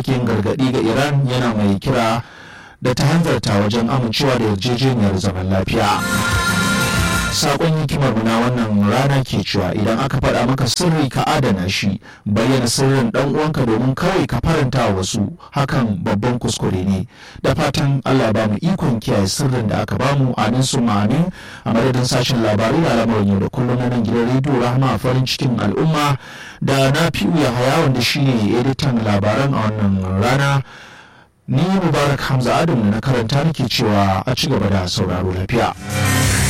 yin gargaɗi ga iran yana mai kira da ta hanzarta wajen amincewa da yarjejeniyar zaman lafiya sakon hikimar na wannan rana ke cewa idan aka faɗa maka sirri ka adana shi bayyana sirrin dan uwanka domin kawai ka faranta wasu hakan babban kuskure ne da fatan allah ba mu ikon kiyaye sirrin da aka bamu amin su amin a madadin sashen labarai da al'amuran yau da kullum na nan gidan rediyo rahama farin cikin al'umma da na fi ya haya wanda shine editan labaran a wannan rana ni mubarak hamza adam na karanta nake cewa a ci gaba da sauraro lafiya